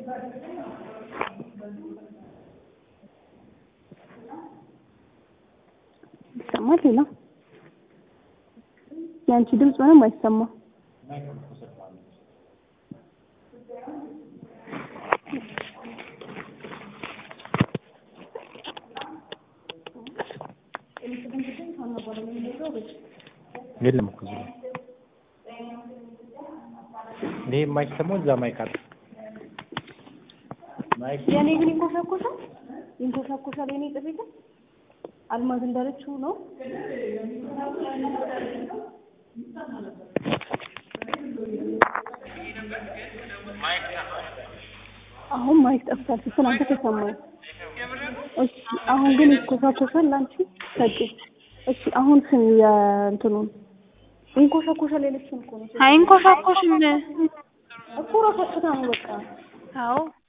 ይሰማል? ሌላ የአንቺ ድምፅ ምንም አይሰማም። የለም እኮ እዚህ ላይ ይሄ የማይሰማው እዛ ማይክ አለ። ማይክ የኔ ግን ይንኮሻኮሻል ይንኮሻኮሻል። የኔ ጥሪ ግን አልማዝ እንዳለችው ነው። አሁን ማይክ ጠፍቷል። ትናንት ተሰማኝ። እሺ አሁን ግን ይንኮሻኮሻል። ላንቺ ሰጪ እሺ አሁን ስሚ የእንትኑን ይንኮሻኮሻል ያለችውን እኮ ነው አይንኮሻኮሽም። እኮ ራሷ ጥታ ነው በቃ አዎ